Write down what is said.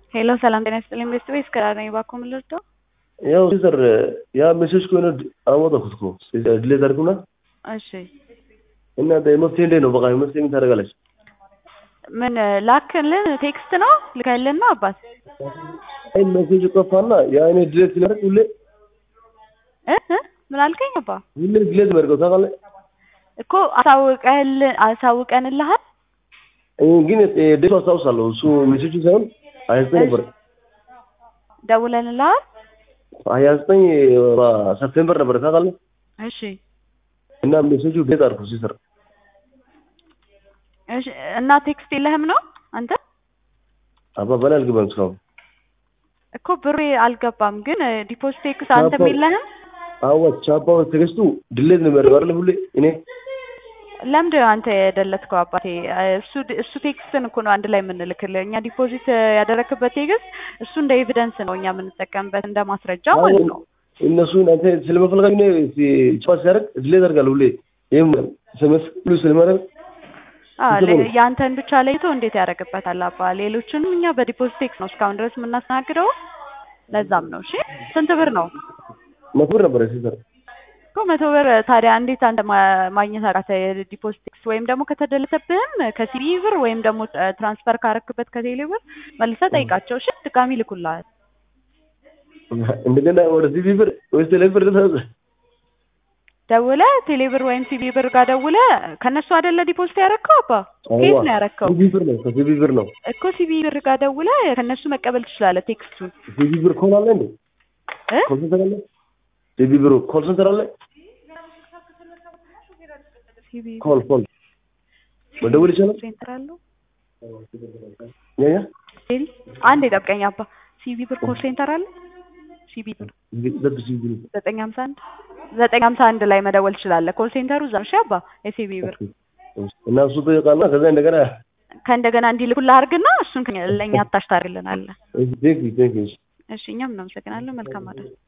ሄሎ ሰላም ጤና ይስጥልኝ ቤስት ቤስ ከዳር ነኝ እባክዎ ምን ልርዳው? ያው ሲስተር ያ ሜሴጅ ከሆነ አወጣኩት እኮ ድሌት አድርጉና እሺ እናንተ መፍትሄ እንዴት ነው? በቃ መፍትሄ ምን ታደርጋለች? ምን ላክልን ቴክስት ነው ልከልን ነው አባት አይ ሜሴጅ ጠፋና ያ እኔ ድሌት ሲላደርግ ሁሌ እ እ ምን አልከኝ አባ? ሁሌ ድሌት የሚያደርገው ታውቃለህ? እኮ አሳውቀህልን አሳውቀንልሃል እኔ ግን ዴቱ አስታውሳለሁ። እሱ ሜሴጁ ሳይሆን ሀያ ዘጠኝ ነበር ደውለንልሃል? ሀያ ዘጠኝ ሰፕቴምበር ነበር ታውቃለህ? እሺ እና ሜሴጁ ድሌት አድርኩ ሲስተር እሺ እና ቴክስት የለህም ነው አንተ? አባባል አልገባም እስካሁን እኮ ብሬ አልገባም ግን ዲፖዚት ቴክስት አንተም የለህም? አዎ ቻፓው ቴክስቱ ድሌት ነው የሚያደርገው አይደል ሁሌ እኔ ለምንድን ነው አንተ የደለትከው አባቴ? እሱ እሱ ቴክስትን እኮ ነው አንድ ላይ የምንልክልህ እኛ ዲፖዚት ያደረክበት ቴክስት እሱ እንደ ኤቪደንስ ነው እኛ የምንጠቀምበት እንደ ማስረጃ ማለት ነው። እነሱ እናንተ ስለመፈልጋችሁ ነው ቻፓ ሲያደርግ ድሌት ያደርጋል ሁሌ ይህም ስመስ ሁሉ ስለማደርግ የአንተን ብቻ ለይቶ እንዴት ያደርግበታል አባ? ሌሎችንም እኛ በዲፖዚት ቴክስት ነው እስካሁን ድረስ የምናስተናግደው። ለዛም ነው። እሺ ስንት ብር ነው? መቶ ብር ነበረ ሲስተር እኮ መቶ ብር ታዲያ እንዴት አንተ ማግኘት አቃተህ? የዲፖዚት ቴክስት ወይም ደግሞ ከተደለተብህም ከሲቢ ብር ወይም ደግሞ ትራንስፈር ካረክበት ከቴሌ ብር መልሰህ ጠይቃቸው። እሺ ድጋሚ ይልኩልሃል። እንደገና ወደ ሲቢ ብር ወይስ ቴሌ ብር ልታዘ ደውለህ ቴሌ ብር ወይም ሲቢ ብር ጋር ደውለህ ከእነሱ አይደለ ዲፖዚት ያረከው አባ? ከየት ነው ያረከው? ሲቢ ብር ነው ከሲቢ ብር ነው እኮ ሲቢ ብር ጋር ደውለህ ከእነሱ መቀበል ትችላለህ ቴክስቱን። ሲቢ ብር ኮል አለ እንዴ? እ ኮል ሴንተር አለ? ሲቢ ብር ኮል ሴንተር አለ? ሲቢ ኮል ኮል መደወል ይቻላል? ሴንተር አለው? ያ ያ ቴዲ አንድ የጠብቀኝ አባ። ሲቢ ብር ኮል ሴንተር አለ? ሲቢ ብር ዘብ ሲቢ ብር ዘጠኝ ሀምሳ አንድ ዘጠኝ ሀምሳ አንድ ላይ መደወል ትችላለህ። ኮል ሴንተሩ እዛ ነው። እሺ አባ የሲቢ ብር እና እሱ ጠይቃልና ከዛ እንደገና ከእንደገና እንዲልኩልህ አድርግና እሱን ለእኛ አታሽ ታደርግልናለህ። ቴንክ ዩ ቴንክ ዩ እሺ እኛም እናመሰግናለን። መልካም አዳር